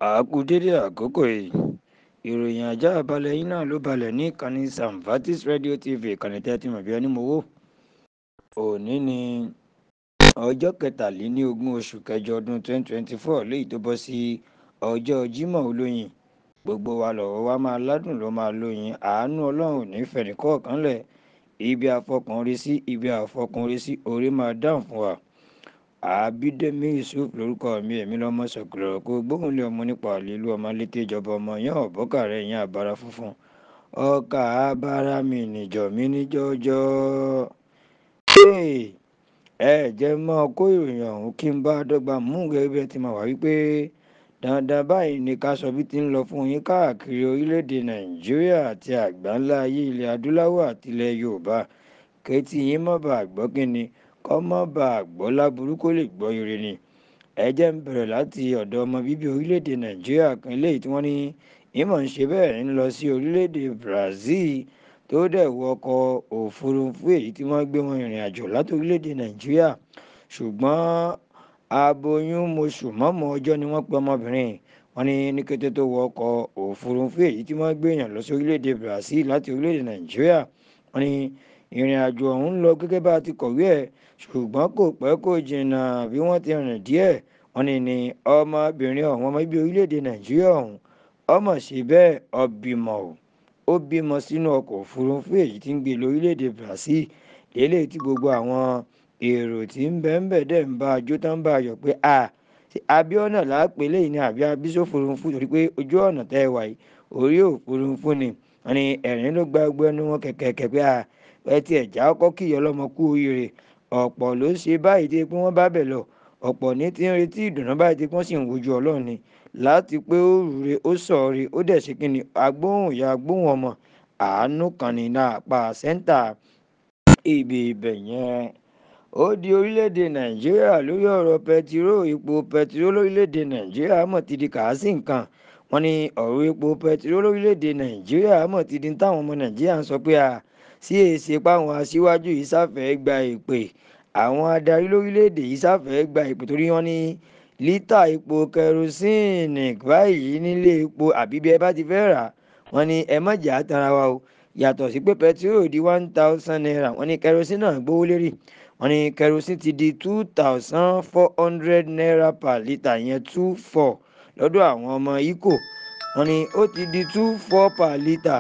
àákú dédé àkókò yìí ìròyìn ajá balẹ̀ yín náà ló balẹ̀ ní ìkànnì samvatis radio tv ìkànnì tẹ́tí mọ̀ bí ẹni mowó òní ni ọjọ́ kẹtàlélógún oṣù kẹjọ ọdún 2024 léyìí tó bọ́ sí ọjọ́ jímọ̀ olóyin gbogbo wa lọ́wọ́ wa máa ládùn ló máa lóyin àánú ọlọ́run nífẹ̀ẹ́ nìkọ̀ọ̀kan lẹ̀ ibi àfọkànrí sí ibi àfọkànrí sí orí máa dáhùn fún wa àbídẹ́mi yusuf lórúkọ mi èmi lọ́mọ sọ̀kìlọ̀ kó gbóhùn lé ọmọ nípa àlélú ọmọ létí ìjọba ọmọ yẹn ọ̀bọ́kà rẹ̀ yẹn àbára funfun ọkà abára mi níjọ mi níjọjọ ẹ jẹ́ mọ́ kó ìròyìn ọ̀hún kí n bá dọ́gba mú gẹ́gẹ́ bí ẹ ti máa wà wípé dandan báyìí ni ká sọ bí ti ń lọ fún yín káàkiri orílẹ̀-èdè nàìjíríà àti àgbáńlá ayé ilẹ̀ adúláwọ̀ àti ilẹ̀ yorùbá kẹ́tì yín má bàa gbọ́ kínni kọ́ má bàa gbọ́ láburú kó lè gbọ́ ire ni ẹ jẹ́ ń bẹ̀rẹ̀ láti ọ̀dọ̀ ọmọ bíbí orílẹ̀-èdè nàìjíríà kan eléyìí tí wọ́n ní ìmọ̀ ń ṣe bẹ́ẹ̀ ń lọ sí orílẹ̀-èdè brazil tó dẹ̀ wọ ọkọ̀ òfurufú èyí tí wọ́n gbé wọn ìrìn àjò láti orílẹ̀-èdè nàìjíríà ṣùgbọ́n aboyún moṣù mọ́mọ́ ọjọ́ ni wọ́n pe ọmọbìnrin wọn ní ní kété tó wọ ọkọ̀ òfurufú èyí tí wọ́n gbé èèyàn lọ sí orílẹ̀-èdè brazil láti orílẹ̀-èdè nàìjíríà wọn ní ìrìn àjò ọ̀hún ń lọ gẹ́gẹ́ bá a ti kọ̀wé ẹ̀ ṣùgbọ́n kò pẹ́ kò jìnnà bí wọ́n ti rìn díẹ̀ wọ́n ní ní ọmọbìnrin ọ̀hún ọmọ ibi orílẹ̀-èdè nàìjíríà ọ̀hún ọmọ ṣe bẹ́ẹ̀ ọbìmọ̀ o ó bímọ sínú ọkọ̀ òfurufú èyí tí ń gbé lórílẹ̀-èdè brazil eléyìí tí gbogbo àwọn èrò tí ń bẹ́ ń bẹ̀ dẹ̀ ń bá ajó tán bá ayọ̀ pé a abiona láàpẹ̀ lẹ́yìn ní àbí abísòfurufú torí pé ojú ọ̀nà tẹ́ ẹ wà yìí orí òfurufú ni wọ́n ní ẹ̀rín ló gba ẹgbẹ́ ẹnu wọn kẹ̀kẹ́ pé a ẹ ti ẹ̀já ọkọ́ kí ọlọ́mọ kú oríire ọ̀pọ̀ ló ṣe báyìí tí pé wọ́n bá bẹ̀ lọ ọ̀pọ̀ ní ti ń retí ìdùnnú báyìí tí wọ́n sì ń wojú ọlọ́run ni láti pé ó rúre ó sọ̀ọ́re ó dẹ̀ ṣe kí ni agbóhùn ìyá agbóhùn ọmọ àánú kan ní náà pa sẹ́ńtà ibi ibẹ̀ yẹn ó di orílẹ̀-èdè nàìjíríà lórí ọ̀rọ̀ pẹtiró ipò pẹtiró lórílẹ̀-èdè nàìjíríà mọ̀ ti di kàásì nǹkan wọ́n ní ọ̀rọ̀ epo pẹtiró lórílẹ̀-èdè nàìjíríà mọ̀ ti di táwọn ọmọ nàìjíríà ń sọ pé a sí èsì páwọn aṣíwájú yìí sáfẹ́ gba ìpè àwọn adarí lórílẹ̀‐èdè yìí sáfẹ́ gba ìpè torí wọ́n ní lítà epo kẹrosíìnì báyìí nílé epo àbí bí ẹ bá ti fẹ́ rà wọ́n ní ẹ má jà á tanra wa o yàtọ̀ sí pé pẹtiró di one thousand naira wọ́n ní kẹrosíìnì náà gbówó lérí wọ́n ní kẹrosíìnì ti di two thousand four hundred naira per litre yẹn two four lọ́dọ̀ àwọn ọmọ ikò wọ́n ní ó ti di two four per litre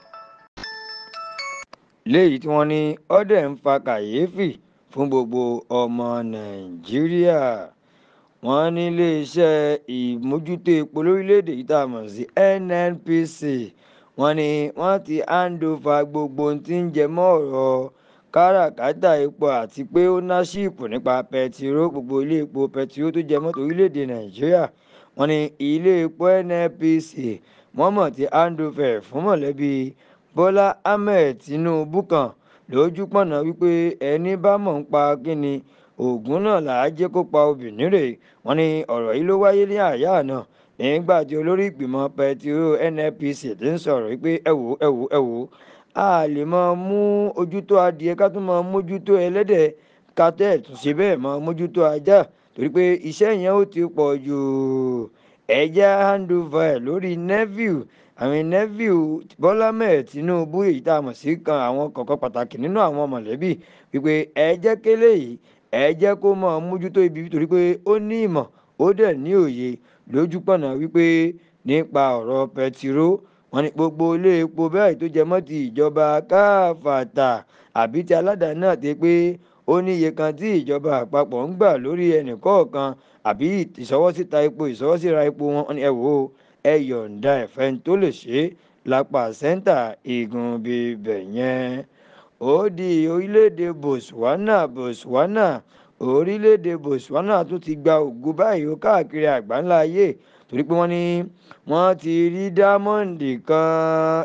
léyìí tí wọ́n ní ọ́dẹ̀ ń fa kàyéfì fún gbogbo ọmọ nàìjíríà wọ́n ní iléeṣẹ́ ìmójútó epo lórílẹ̀‐èdè yìí tá a mọ̀ sí nnpc wọ́n ní wọ́n ti handover gbogbo ohun tí ń jẹ mọ́ ọ̀rọ̀ káràkátà epo àti pé ó ná ṣíìpù nípa pẹtiró gbogbo ilé epo pẹtiró tó jẹ mọ́tò orílẹ̀‐èdè nàìjíríà wọ́n ní ilé epo nnpc wọ́n mọ̀ ti handover fún mọ̀lẹ́bí bọ́lá ahmed tinubu kan lójú pọ̀nà wípé ẹni bá mọ̀ ń pa kíni oògùn náà là á jẹ́ kó pa obìnrin rè wọ́n ní ọ̀rọ̀ yìí ló wáyé ní àyà náà nígbà tí olórí ìgbìmọ̀ pẹtiró nnpc ti ń sọ̀rọ̀ wípé ẹ wò ẹ wò ẹ wò a lè máa mú ojútó adìẹ ká tún máa mójútó ẹlẹ́dẹ̀ ká tẹ̀ tún ṣe bẹ́ẹ̀ máa mójútó ajá torí pé iṣẹ́ yẹn ó ti pọ̀ jù ẹ̀já handover lórí neville àwọn neville bọ́lá mẹ́ẹ̀ tinubu èyí tá a mọ̀ sí kan àwọn kọ̀ọ̀kan pàtàkì nínú àwọn mọ̀lẹ́bí wípé ẹ jẹ́ kélé yìí ẹ jẹ́ kó mọ̀ mójútó ibi torí pé ó ní ìmọ̀ ó dẹ̀ ní òye lójú pọ̀nà wípé nípa ọ̀rọ̀ pẹtiró wọn ni gbogbo ilé epo bẹ́ẹ̀ tó jẹ mọ́ ti ìjọba káfàtà àbí ti aládàáni náà ti pé ó ní iye kan tí ìjọba àpapọ̀ ń gbà lórí ẹnì kọ̀ọ̀kan àbí ìṣọwọ́síta epo ìṣọwọ́síra epo wọn ẹ wò ó ẹ yọ̀ǹda ẹ̀fẹ́ tó lè ṣe é lápá sẹ́ńtà igun bíbẹ̀ yẹn ó di orílẹ̀-èdè botswana botswana orílẹ̀-èdè botswana tún ti gba ògo báyìí ó káàkiri àgbáńlá ayé torí pé wọ́n ní wọ́n ti rí dámọ́ǹdì kan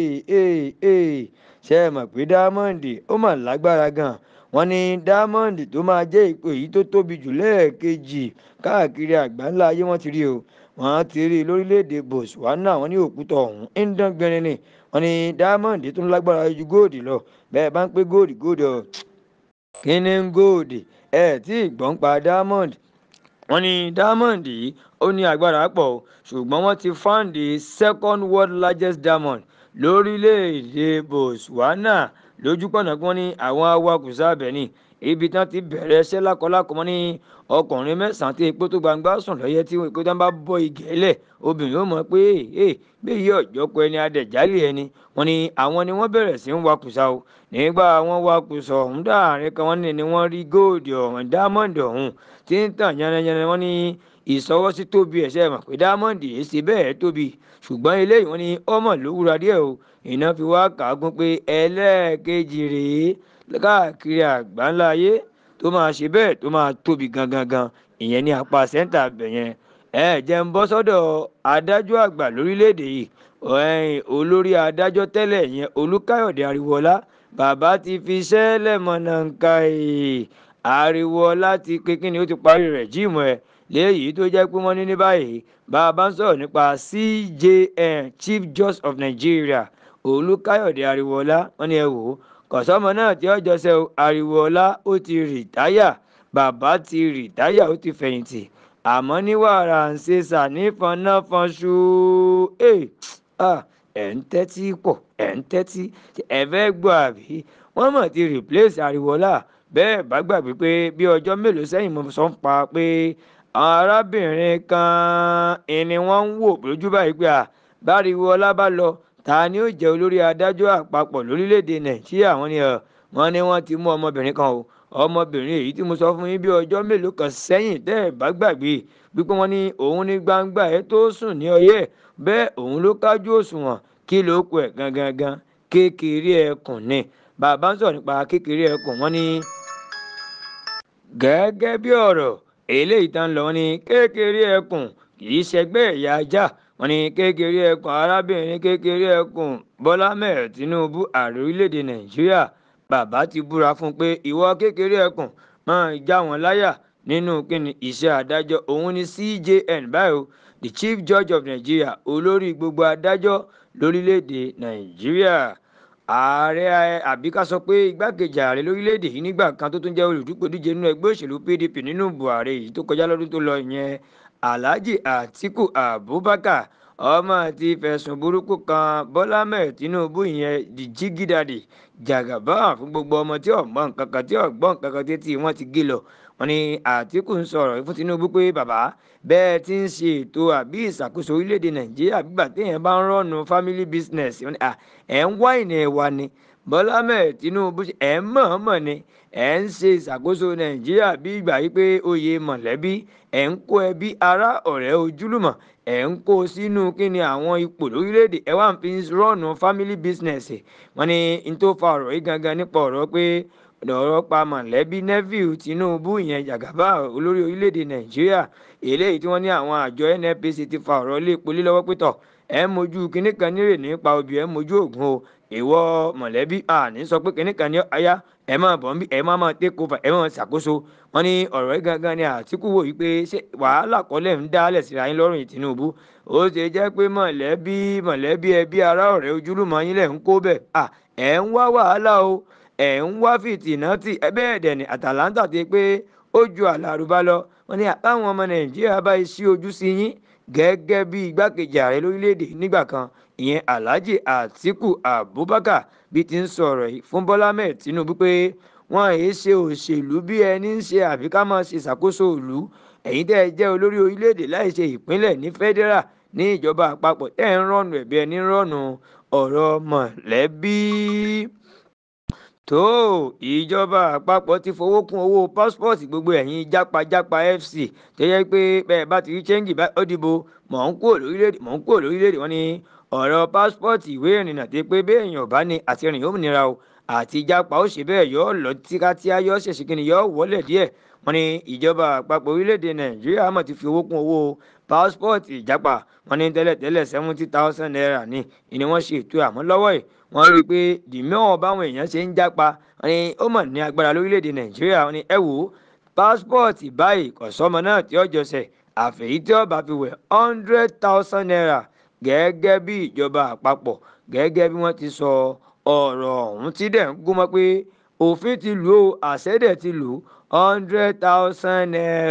ṣe é mọ̀ pé dámọ́ǹdì ó mà lágbára gan-an wọ́n ní dámọ́ǹdì tó máa jẹ́ ipò èyí tó tóbi jù lẹ́ẹ̀kejì káàkiri àgbáńlá ayé wọ́n ti rí o wọ́n ti rí lórílẹ̀‐èdè botswana wọ́n ní òkúta ọ̀hún ń dán gbẹrin ni wọ́n ní dámọ́ǹdì tó ń lágbára ju góòdì lọ bẹ́ẹ̀ bá ń pé góòdì góòdì ọ̀ kí ni góòdì ẹ̀ tí ìgbọ́n pa dámọ́ǹdì wọ́n ní diamond yìí ó ní agbára pọ̀ ṣùgbọ́n wọ́n ti fáǹdì second world largest diamond lórílẹ̀‐èdè botswana lójúpọ̀nà kí wọ́n ní àwọn awakùsà abẹ ní ibi tí wọ́n ti bẹ̀rẹ̀ ẹsẹ̀ lákọlákọ mọ́ ní ọkùnrin mẹ́sàn-án tí epo tó gbangba sùn lọ́yẹ́ tí epo tó ń bá bọ́ igi ẹlẹ̀ obìnrin ó mọ̀ pé ee bí yí ọ̀jọ́ kọ ẹni adẹ̀jálẹ̀ ẹni wọ́n ní àwọn ni wọ́n bẹ̀rẹ̀ sí ń wakùsà o nígbà wọn wakùsà ọ̀hún dáàrin kan wọ́n ní ni wọ́n rí góòdì ọ̀hún dámọ̀ndì ọ̀hún tí ń tàn yánnayànna wọ́n ní ìsọwọ́sí tóbi ẹ̀ṣẹ̀ mọ̀ pé dámọ̀ndì yìí ṣe bẹ́ẹ̀ tóbi ṣùgbọ́n eléyìí wọ́n ní ọmọ ló wúra díẹ̀ o iná fi wá kàágún pé ẹlẹ́ẹ̀kejì rèé káàkiri àgbáńlá ayé tó máa ṣe bẹ́ẹ̀ tó máa tóbi gangan gan ìyẹn ní apá sẹ́ńtà bẹ̀ yẹn ẹ jẹ́ ń bọ́ sọ́dọ̀ adájọ́ àgbà lórílẹ̀‐èdè yìí olórí adájọ́ tẹ́lẹ̀ yẹn olùkáyọ̀dé ariwọlá bàbá ti fi sẹ́lẹ̀ mọ̀nàǹkà ariwọlá ti pé kí ni ó ti parí rẹ̀ jíìmù ẹ̀ léyìí tó jẹ́ pé wọ́n ní ní báyìí bàbá ń sọ̀rọ̀ nípa cjn chief justice of nigeria olùkáyọ̀dé ariwọlá wọ́n ní ẹ wò ó kọ̀sọ́mọ náà tí ọjọ́ sẹ́ ariwọlá ó ti rìtáyà bàbá ti rìtáyà ó ti fẹ̀yìntì àmọ́ ní wàrà ń ṣe sànífọ̀nàfọ̀nṣu ẹ̀ ń tẹ́tí pọ̀ ẹ̀ ń tẹ́tí ẹ̀ fẹ́ gbọ́ àbí wọ́n mọ̀ ti replace ariwọlá bẹ́ẹ̀ bá gbàgbé pé bí ọjọ́ mélòó sẹ́yìn mo sọ ń pa pé arábìnrin kan ni wọ́n ń wò lójú báyìí pé báriwọlá bá lọ ta ni ó jẹ́ olórí adájọ́ àpapọ̀ lórílẹ̀‐èdè nàìjíríà wọ́n ní wọ́n ní wọ́n ti mú ọmọbìnrin kan o ọmọbìnrin èyí tí mo sọ fún yín bí ọjọ́ mélòó kan sẹ́yìn tẹ́ ẹ̀ bá gbàgbé wípé wọ́n ní òun ní gbangba ẹ̀ tó sùn ní ọyẹ́ bẹ́ẹ̀ òun ló kájú òṣùwọ̀n kí ló kù ẹ̀ gangan gan kékeré ẹkùn ni bàbá ń sọ̀rọ̀ nípa kékeré ẹkùn wọ́n ní gẹ́gẹ́ bí ọ̀rọ̀ eléyìí tán lọ ní kékeré ẹkùn kì í ṣẹgbẹ́ ẹ̀yà ajá wọ́n ní kékeré ẹkùn arábìnrin kékeré ẹkùn bọ́lá mẹ́ẹ̀ tinubu ààrẹ orílẹ̀‐èdè nàìjíríà bàbá ti búra fún un pé ìwọ kékeré ẹkùn máa já wọn láyà nínú kíni iṣẹ́ adájọ́ òun ni cjn báyìí the chief judge of nigeria olórí gbogbo adájọ́ lórílẹ̀‐èdè nàìjíríà ààrẹ àbí ká sọ pé igbákejì ààrẹ lórílẹ̀‐èdè yìí nígbà kan tó tún jẹ́ olùdúgbòdíje nínú ẹgbẹ́ òṣèlú pdp nínú buhari yìí tó kọjá lọ́dún tó lọ ìyẹn alhaji atiku abubakar ọmọ ti fẹ̀sùn burúkú kan bọ́lá mẹ́ẹ̀ tinubu ìyẹn di jígídàdì jàgàbá fún gbogbo ọmọ tí ọ̀gbọ́n kankan tí ọ̀gbọ́n kankan tí tí wọ́n ti gé lọ wọn ni àtìkù ń sọ̀rọ̀ fún tinubu pé bàbá bẹ́ẹ̀ ti ń ṣe ètò àbí ìṣàkóso orílẹ̀-èdè nàìjíríà gbígbà téèyàn bá ń rọ́ọ̀nù family business ẹ̀ ń wá ìnà ẹ̀wà ni bọ́lá mẹ́ẹ̀ tinubu ẹ̀ ń mọ̀ọ́mọ̀ ni ẹ̀ ń ṣe ìṣàkóso nàìjíríà bí ìgbà yìí pé oyè mọ̀lẹ́bí ẹ̀ ń kó ẹbí ará ọ̀rẹ́ ojúlùmọ̀ ẹ̀ ń kó sínú kíni àwọn ipò lórílẹ̀‐èdè ẹ̀ wá ń fi rọ́ọ̀nù family business wọ́n ní n tó fa ọ̀rọ̀ yìí gangan nípa ọ̀rọ̀ pé ọ̀rọ̀ pa mọ̀lẹ́bí neville tinubu ìyẹn jàgàbá olórí orílẹ̀‐èdè nàìjíríà eléyìí tí wọ́n ní àwọn àjọ nnpc ti fa ọ̀rọ̀ lé polí lọ́wọ́ pẹ̀tọ̀ ẹ̀ ń mojú kinní kan nírè nípa obì ẹ̀ ń mojú ògùn o ìwọ mọ̀lẹ́bí àní sọ pé kinní kan ní aya ẹ máa bọ̀ nbí ẹ máa máa take over ẹ máa ṣàkóso wọn ní ọ̀rọ̀ yìí gangan ni àtìkù wò wípé ṣé wàhálà kọ́lẹ̀ ń dálẹ̀ síra yín lọ́rùn tinubu ó ṣe jẹ́ pé mọ̀lẹ́bí mọ̀lẹ́bí ẹbí ará ọ̀rẹ́ ojúlùmọ̀ yín lẹ̀ ń kó bẹ̀ ẹ̀ ń wá wàhálà o ẹ̀ ń wá fìtìnátì bẹ́ẹ̀ dẹ̀ ni àtàlántà ti pé ó ju àlàrúbá lọ wọn ní àbáwọn ọmọ nàìjíríà bá ṣí ojú sí yín gẹ́gẹ́ bí igbákejì ààrẹ lórílẹ̀‐èdè nígbà kan ìyẹn alhaji atiku abubakar bí ti ń sọ̀rọ̀ yìí fún bọ́lá mẹ́ẹ̀ tinubu pé wọ́n èé ṣe òṣèlú bí ẹni ń ṣe àbí ká máa ṣe ìṣàkóso ìlú ẹ̀yin tẹ́ ẹ jẹ́ olórí orílẹ̀‐èdè láì ṣe ìpínlẹ̀ ní federal ní ìjọba àpapọ̀ tẹ́ ẹ ń rọ́nu ẹ̀bí ẹni ń rọ́nu ọ̀rọ̀ mọ̀lẹ́bí tó ìjọba àpapọ̀ ti fowó kún owó pásítọ̀tì gbogbo ẹ̀yin jápajápa fc tó yẹ pé bẹ́ẹ̀ bá ti rí chẹ́ńgì bá ó dìbò mọ̀ ń kúrò lórílẹ̀‐èdè mọ̀ ń kúrò lórílẹ̀‐èdè wọn ni ọ̀rọ̀ pásítọ̀tì ìwé ìrìnnà tó pé béèyàn ò bá ní àti rìn yóò nira o àti jápa ó ṣe bẹ́ẹ̀ yọ lọ tíkátíá yọ ṣèṣì kí ni yọ wọlé díẹ̀ wọn ni ìjọba àpapọ̀ orílẹ̀‐èdè nàìjíríà mọ̀ ti fi owó kún owó pásítọ̀tì ìjápa wọn ní tẹ́lẹ̀tẹ́lẹ̀ seventy thousand naira ni ìní wọ́n ṣe ètò àmọ́ lọ́wọ́ yìí wọ́n rí i pé dìmíọ̀ báwọn èèyàn ṣe ń jápa wọn ni ó mọ̀ ní agbára lórílẹ̀‐èdè nàìjíríà wọn ni ẹ wò ó pásítọ̀tì báyìí kò sọ́mọ náà tí ó jọsẹ̀ àfẹ̀yí tí ó bá fi wẹ̀ hundred thousand naira gẹ́gẹ́ bí ìjọba àpapọ̀ gẹ́gẹ́ bí wọ́n ti sọ ọ̀rọ̀ ọ̀hún tí dẹ̀ ń gúnmọ́ pé òfin ti lù ó àṣẹ́dẹ̀ ti lù hundred thousand naira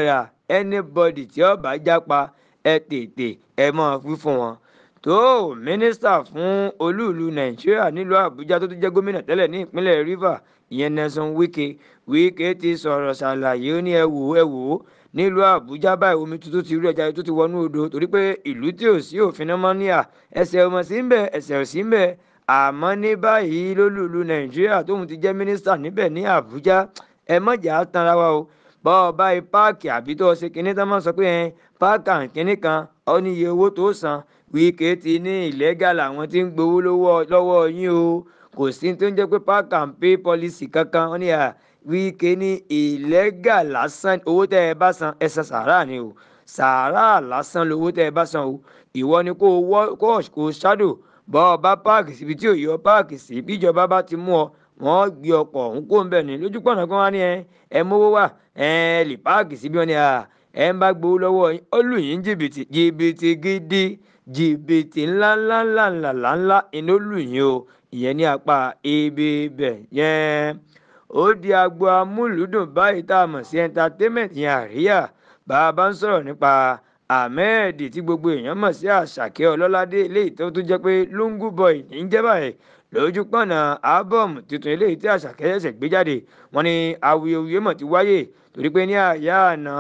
anybody tí ó bá jápa ẹ tètè ẹ mọ̀ wí fún wọn tó mínísítà fún olúùlú nàìjíríà nílùú àbújá tó tún jẹ́ gómìnà tẹ́lẹ̀ ní ìpínlẹ̀ rivers ìyẹn nelson wike wike ti sọ̀rọ̀ ṣàlàyé ó ní ẹ wò ó ẹ wò ó nílùú àbújá báyìí omi tuntun ti rí ẹja tó ti wọnú odò torí pé ìlú tí ò sí òfin náà mọ́ níyà ẹsẹ̀ ọmọ sí ń bẹ̀ ẹsẹ̀ ò sí ń bẹ̀ àmọ́ ní báyìí lólùlú nàìjíríà tóun ti jẹ́ mínísítà níbẹ̀ ní àbújá ẹ mọ̀jà tanra wa o bọ́ ọ báyìí páàkì àbí tó o ṣe kinní tán máa sọ pé ẹ páàkì àǹkínní kan ọ ní iye owó tó san wíkẹ́ ti ní ìlẹ́gà làwọn tí ń gbowó lọ́wọ́ yín o kò sí tó ń jẹ́ pé park and pay policy kankan wọ́n ní à wíkẹ́ ní ìlẹ́gà lásán owó tẹ́ ẹ bá san ẹ san sàárà ni o sàárà lásán lowó tẹ́ ẹ bá san o ìwọ ni kó o kó o ṣáàdò bọ́ ọ bá páàkì síbi tí ò yọ páàkì sí bíjọba bá ti mú ọ wọ́n gbé ọkọ̀ ọ̀hún kó ń bẹ̀ ní lójú pọ̀nà kan wá ní ẹ ẹ mówó wà ẹ lè páàkì síbi wọn ni à ẹ ń bá gbowó lọ́wọ́ yín ó lù yín jìbìtì jìbìtì gidi jìbìtì ńláńláńláńláńlá iná lù yín o ìyẹn ní apá ibi bẹ̀ yẹn ó di agbo amúlùúdùn báyìí tá a mọ̀ sí entertainment yẹn àríyá bá a bá ń sọ̀rọ̀ nípa ahmed tí gbogbo èèyàn mọ̀ sí àṣàkẹ́ ọlọ́ládé eléyìí tó tún jẹ́ pé lungu boy ní í jẹ́ báyìí lójú pọ̀nà ábọ̀mù tuntun eléyìí tí àṣàkẹ́ ṣẹ̀ṣẹ̀ gbé jáde wọ́n ní awuyewuye mọ̀ ti wáyé torí pé ní àyà àná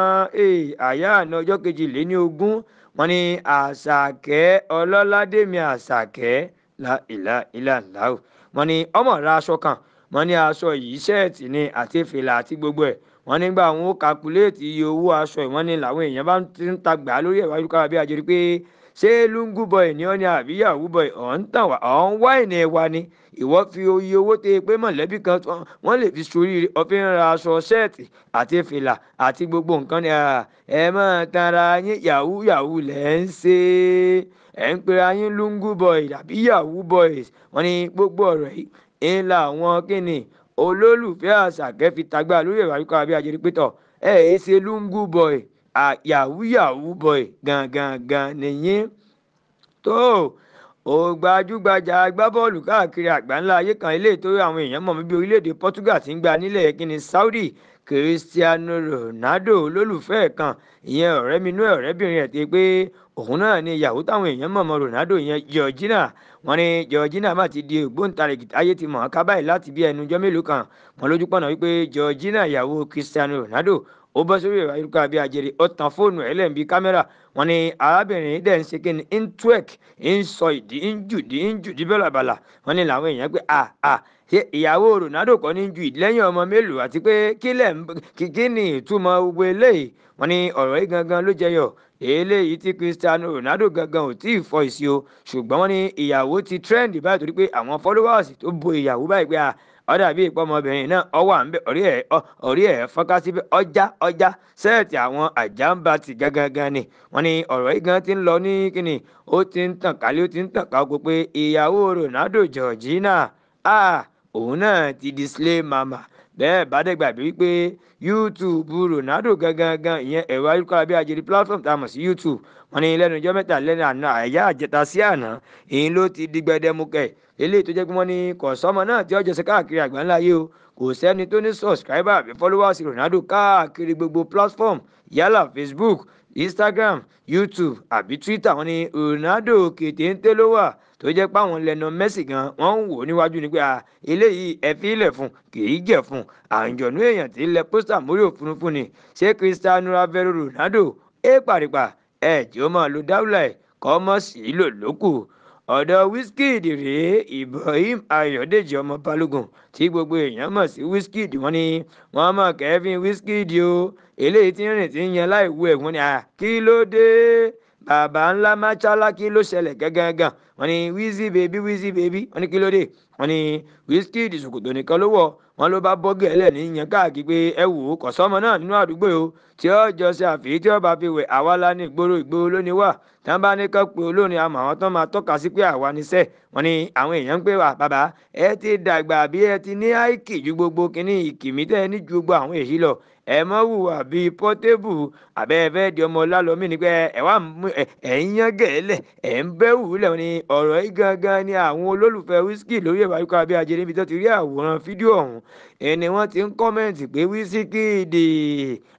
àyà àná ọjọ́ kejìléní ogún wọ́n ní àṣàkẹ́ ọlọ́ládé mi àṣàkẹ́ la ìlà ìlà ńlá o wọ́n ní ọmọ ra aṣọ kan wọ́n ní aṣọ yìí ṣẹ́ẹ̀tì ni àti fìlà àti gbogbo ẹ̀ wọ́n nígbà wọn ó kakuléètì iye owó aṣọ ìwọ́n ní làwọn èèyàn bá ti ń ta gbà lórí ẹ̀rọ ayélujára bí ajẹ́rí pé ṣé lungu boy ni ọ́ ni àbí yahoo boy ọ̀ ń tàn wá ọ̀ ń wá ìní wa ni ìwọ́ fi iye owó tẹ pé mọ̀lẹ́bí kan wọ́n lè fi sórí ọ̀fin ra aṣọ ṣẹ́ẹ̀tì àti fìlà àti gbogbo nǹkan ni ẹ máa tanra yín yahoo yahoo lẹ́ ń ṣe ẹ̀ ń pera yín lungu boy àbí yahoo boys wọ́n ní gbogbo ọ̀rọ̀ yìí ń la àwọn kíni olólùfẹ́ àṣàkẹ́ fi tagbá lórí ẹ̀rọ ayélujára bí ajẹ́rí pétọ̀ ẹ̀ ẹ́ ṣe lungu boy yahoo yahoo boy gangan gan nìyí tó o gbajúgbajà agbábọ́ọ̀lù káàkiri àgbáńlá ayé kan ilé tó àwọn èèyàn mọ̀ bíi orílẹ̀-èdè portugal ti ń gba nílẹ̀ kíni saudi cristiano ronaldo olólùfẹ́ kan ìyẹn ọ̀rẹ́ mi inú ọ̀rẹ́bìnrin ẹ̀ ti pé òun náà ni ìyàwó táwọn èèyàn mọ̀ mọ́ ronaldo yẹn georgina wọn ni georgina má ti di ògbóǹtarìgì ayé ti mọ̀ ọ́n ká báyìí láti bí ẹnu ọjọ́ mélòó kan wọn lójú pọ̀nà wípé georgina ìyàwó cristiano ronaldo ó bọ́ sórí ẹ̀rọ ayélujára bíi ajere ó tan fóònù ẹ̀ lẹ́ǹbí kámẹ́rà wọn ni arábìnrin dẹ̀ ń ṣe kí ni ń twerk ń sọ ìdí ń jùdí ń jùdí bẹ́làbàlà wọn ni làwọn èèyàn pé à à ṣe ìyàwó ronaldo kọ́ ní ju ìdílẹ́yìn ọmọ mélòó àti pé kílẹ̀ kí ni ìtumọ̀ gbogbo eléyìí wọn ni ọ̀rọ̀ yìí gangan ló jẹyọ eléyìí tí cristiano ronaldo gangan ò tí ì fọ ìsí o ṣùgbọ́n wọn ni ìyàwó ti trend báyìí torí pé àwọn followers tó bo ìyàwó báyìí pé à ọ̀dà bíi ìpọ́nmọbìnrin náà ọwọ́ à ń bẹ orí ẹ̀ orí ẹ̀ fọ́nká síbẹ̀ ọjà ọjà sẹ́ẹ̀tì àwọn àjàmbá ti gangan ni wọ́n ní ọ̀rọ̀ yìí gan ti ń lọ ní kíni ó ti ń tàn kálí ó ti ń tàn ká gbogbo pé ìyàwó ronaldo georgina ah òun náà ti di slay mama bẹ́ẹ̀ bá dẹ̀ gbàgbé wípé youtube ronaldo gangan ìyẹn ẹ̀rọ ayélujára bí ajẹ́rí platform tá a mọ̀ sí youtube wọ́n ní lẹ́nu ọjọ́ mẹ́ta lẹ́nu àná àyà àjẹta sí àná èyí ló ti di gbẹdẹmukẹ eléyìí tó jẹ́ pé wọ́n ní kọ̀sọ́mọ náà tí ọjọ́ sí káàkiri àgbáńlá yìí o kò sẹ́ni tó ní subscriber àbí followers ronaldo káàkiri gbogbo platform yálà facebook instagram youtube àbí twitter wọ́n ní ronaldo kété ń tẹ́ ló wà tó jẹ́ pé àwọn lẹ́nu mẹ́sì gan wọ́n ń wò níwájú ni pé eléyìí ẹ fi ilẹ̀ fún kì í jẹ̀ fún àǹjọ̀nú èèyàn tí ilẹ̀ pósítà mórí òfurufú ni ṣé cristiano ravero ronaldo é pàrìpà ẹ̀ tí ó máa lo dáwùlà ẹ̀ kọ́ mọ́ sí í lò lókù ọ̀dọ̀ wizkid rèé ibrahim ayọ̀dèjì ọmọ balógun tí gbogbo èèyàn mọ̀ sí wizkid wọ́n ní wọ́n mọ̀ kẹ́fín wizkid o eléyìí tí ń rìn tí ń yan láì wú ẹ̀gbọ́n ni kí ló dé bàbá ńlá máchálá kí ló ṣẹlẹ̀ gángan wọ́n ní wizzy baby wizzy baby wọ́n ní kí ló dé wọ́n ní wizkid ṣòkòtò nìkan ló wọ̀ wọ́n ló bá bọ́ gẹ̀ẹ́lẹ̀ ní yan káàkiri pé ẹ wò ó kọ̀sọ́mọ náà nínú àdúgbò o tí ó jọ ṣe àfihàn tí ó bá fi wẹ̀ àwa la ní ìgboro ìgboro lónìí wà tí wọ́n bá ní kọ́ pé olórin àmọ́ àwọn tó máa tọ́ka sí pé àwa níṣẹ́ wọ́n ní àwọn èèyàn ń pè wá bàbá ẹ ti dàgbà bí ẹ ti ní àìkì ju gbogbo kínní ìkìmí tẹ́ ẹ ní ju gbogbo àwọn èyí lọ ẹ mọ wùwà bíi pọtébù àbẹ ẹ fẹ di ọmọ lálọmí ni pé ẹ wà ẹ ń yán gẹ̀ẹ́lẹ̀ ẹ ń bẹ́ wùlẹ̀ ni ọ̀rọ̀ yìí gangan ni àwọn olólùfẹ́ wíṣíkì lórí ẹ̀rọ ayíkọ́ abẹ́ ajé níbi tó ti rí àwòrán fídíò ọ̀hún ẹni wọ́n ti ń kọ́mẹ̀ntì pé wíṣíkìdì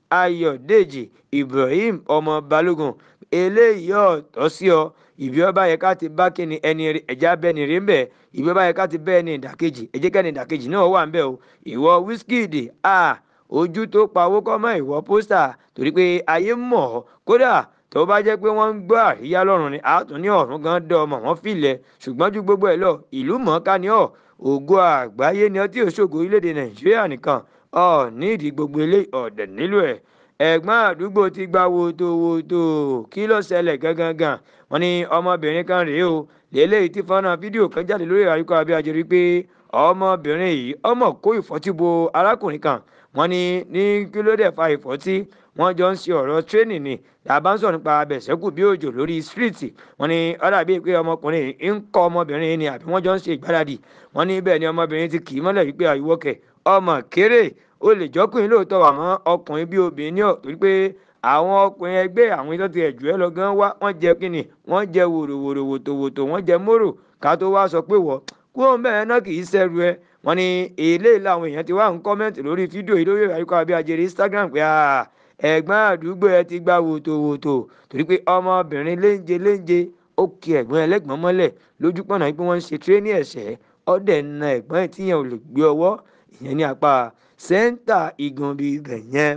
ayọ̀dèjì ibrahim ọmọ balógun eléyìí ọ̀tọ̀ sí ọ ìbí ọba yẹ ká ti bá kíni ẹni ẹja bẹni rí ń bẹ ìbí ọba yẹ ká ti bẹ ẹni ìdàkejì ẹjẹ kẹni ìdàkejì náà wà ń bẹ o ìwọ wizkid a ojú tó pawó kọ́ mọ́ ìwọ pósítà torí pé ayé mọ̀ ọ́ kódà tó bá jẹ́ pé wọ́n ń gbọ́ àríyá lọ́rùn ni àtún ní ọ̀run gan dán ọmọ wọn filẹ̀ ṣùgbọ́n ju gbogbo ẹ̀ lọ ìlú mọ̀ọ́ká ni ọ́ ògo àgbáyé ni ọtí òṣogbo orílẹ̀-èdè nàìjíríà nìkan ọ̀ nídìí gbogbo ilé ọ̀dẹ̀ nílò ẹ̀ ẹ̀gbọ́n àdúgbò ti gba wòtòwòtò kí ló ṣẹlẹ̀ gangan wọn ni ọmọbìnrin kan rèé o lélẹ́yìí tí fọ́nà fídíò kan jáde lórí àríkọ́ abíyájẹ́ rí pé ọmọbìnrin yìí ọmọ kó ìfọ́tí bo arákùnrin kan wọn ni ní kí ló dẹ̀ fa ìfọ́tí wọ́n jọ ń ṣe ọ̀rọ̀ tírénì ni tàbá ń sọ̀rọ̀ nípa abẹ̀sẹ̀kù bí òjò lórí stíríìtì wọ́n ní ọ̀dà bíi pé ọmọkùnrin ń kọ́ ọmọbìnrin ni àbí wọ́n jọ ń ṣe ìgbáradì wọ́n ní bẹ́ẹ̀ ni ọmọbìnrin ti kì í mọ́lẹ̀ wípé àyíwọ́kẹ̀ ọmọ kéré ó lè jọ́kùnrin lóòótọ́ àmọ́ ọkùnrin bí obìnrin ní ọ̀ torí pé àwọn ọkùnrin ẹgbẹ́ àwọn tó ti ẹ̀jú ẹ lọ gan wá wọ́n jẹ kínni wọ́n jẹ wòròwòrò wòtòwòtò wọ́n jẹ mórò ká tó wá sọ pé wọ́ kúrò bẹ́ẹ̀ náà kì í ṣẹ́rù ẹ wọ́n ní èlé làwọn èèyàn ti wá ń kọ́mẹ́ǹtì lórí fídíò yìí lórí àyíkọ́ abíyájẹ́rẹ́ instagram pé ẹ̀gbọ́n àdúgbò ẹ ti gba wòtòwòtò torí pé ọmọbìnrin léńje léńje ó kí ẹ̀gbọ́n ẹlẹ́gbọ́n mọ́lẹ̀ lójú pọ̀nà pé wọ́n ń ṣe tírénì ẹ̀ṣẹ́ ọ̀dẹ̀ na ẹ̀gbọ́n ẹ̀ tíyẹn ò lè gbé ọwọ́ ìyẹn ní apá sẹ́ńtà igunbi ibẹ̀ yẹn.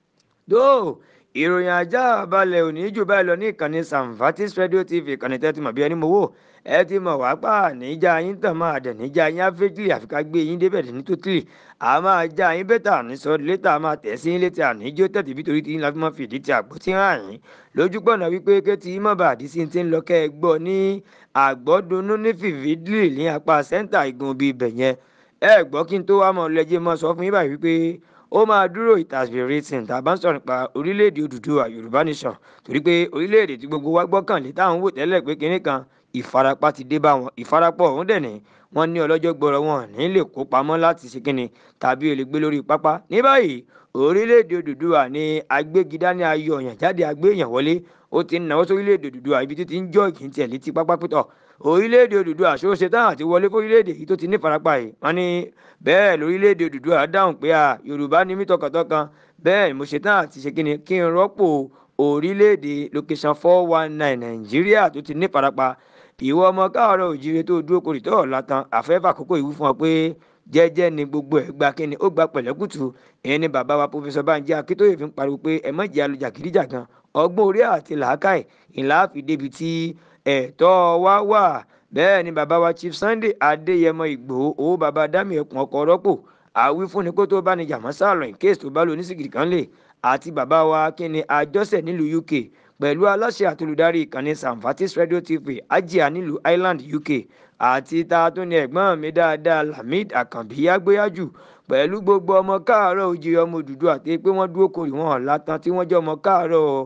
tó ìròyìn ajá balẹ̀ òní jù báyìí lọ ní ìkànnì samvatis radio tv ìkànnì tẹ́tí mọ̀ bí ẹni mo wò ẹ ti mọ̀ wá pa níjà yín tàn máa dẹ̀ níjà yín áfíríkì àfi ká gbé yín débẹ̀ ní tótìlì a máa já yín bẹ́tà ní sọ létà máa tẹ̀ sí yín létí àníjó tẹ̀tí bí torí tí yín la fi máa fìdí ti àgbò tí hàn yín lójú pọ̀nà wípé kétí yín má bàa dí sí ti ń lọ kẹ́ ẹ gbọ́ ní àgbọ́dúnú ní fìfìdílì ní apá sẹ́ńtà igun bíi ibẹ̀ yẹn ẹ gbọ́ kí n tó wá mọ̀ lẹ́jẹ̀ mọ́ sọ fún yín báyìí wípé ó máa dúró it has been written tá a bá ń sọ̀rọ̀ nípa orílẹ̀-èdè Odùduwà Yorùbá nation torí pé orílẹ̀-èdè tí gbogbo wa gbọ́kànlé táwọn wò tẹ́lẹ̀ pé kinní kan ìfarapa ti dé bá wọn ìfarapọ̀ ọ̀hún dẹ̀ ní wọ́n ní ọlọ́jọ́ gbọ́rọ̀ wọn ní lè kó pamọ́ láti ṣe kínni tàbí olè gbé lórí pápá ní báyìí orílẹ̀-èdè Odùduwà ní agbégidá ní ayọ̀ ọ̀yàn jáde agbéyàn wọlé ó ti ń náwó sórílẹ̀-èdè Odùduwà ibi títí ń jọ́ ìkí tiẹ̀ létí pápá pítọ̀ orílẹ̀-èdè Odùduwà ṣó ṣe táwọn àti wọlé fórílẹ̀-èdè yìí tó ti ní farapa yìí wọ́n ní bẹ́ẹ̀ lórílẹ̀-èdè Odùduwà dáhùn pé à Yorùbá ní mí tọkàntọkàn bẹ́ẹ̀ mo ṣe táwọn àti ṣe kíni kí n rọ́pò orílẹ̀-èdè location four one nine Nàìjíríà tó ti ní farapa ìwọ ọmọ káàárọ̀ òjire tó dúró korì tó ọ̀la tán àfẹ́fà àkókò ìwú fún ọ pé jẹ́jẹ́ ni gbogbo ẹ̀ gba kíni ó gba pẹ̀lẹ́kùtù ìyẹn ni bàbá wa pòfẹ́sọ̀ Bánjí Akíntóyè fi ń pariwo pé ẹ má jẹ́ alùjàgídíjàgan ọgbọ́n orí àti làákàì ìlà fi débi tí ẹ̀tọ́ wa wà bẹ́ẹ̀ ni bàbá wa Chief Sunday Adéyẹmọ Ìgbòho owó bàbá dámì ẹkùn ọkọ̀ rọ́pò àwí fúnni kó tó bá ní jàmọ́ sálọ in case tó bá lò oníṣìgìrì kan lè àti bàbá wa kíni àjọsẹ̀ nílùú UK pẹ̀lú aláṣẹ àtolùdarí ìkànnì Samvatis Radio TV ajia nílùú Ireland UK àti ta tó ní ẹ̀gbọ́n mi dáadáa Lamid Àkànbí agbóyájú pẹ̀lú gbogbo ọmọ káàárọ̀ òjìrì ọmọ òdùdú àti pé wọ́n dúró korì wọn ọ̀làtàn tí wọ́n jẹ́ ọmọ káàárọ̀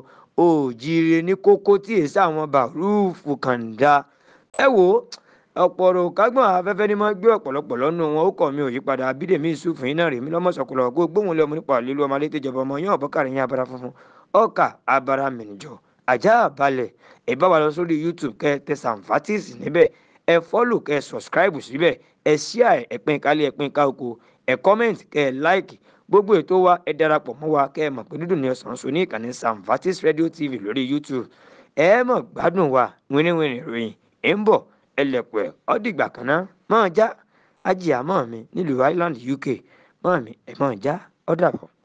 òjìrì ní kókó tí èsì àwọn bàrúùfù kàńdá ẹ wò ọ̀pọ̀rọ̀ kágbọ̀n afẹ́fẹ́ ni máa gbé ọ̀pọ̀lọpọ̀ lọ́nu wọn ó kọ̀ mi ò yípadà abídèmí ìsúfù yín náà rèmi lọ́mọ̀sọ̀kùlọ̀ kó gbóhùn lọ́mọ nípa lílu ọmọ alẹ́ tẹjọba ọmọ yín ọ̀bọ́kàrin yín abara funfun ọkà abara mìnìjọ ajá balẹ̀ ẹ bá wa lọ sórí youtube kẹ́ tẹ Samvatis níbẹ̀ ẹ fọ́lù kẹ́ subscribe síbẹ̀ ẹ ṣíà ẹ pín kálí ẹ pín ká oko ẹ comment kẹ́ ẹ like gbogbo ètò wa ẹ darapọ̀ mọ́ wa kẹ́ ẹ mọ̀ pé dídùn ní ọ̀sán so ní ìkànnì Samvatis radio tv lórí youtube ẹ mọ̀ gbádùn wa wíníwíní ìròyìn ẹ ń bọ̀ ẹlẹ́pẹ̀ ọ́dìgbà kan náà mọ̀ já ajíyàmọ́ mi nílùú Ireland UK mọ́ mi ẹ̀ mọ̀ já ọ́dàbọ̀.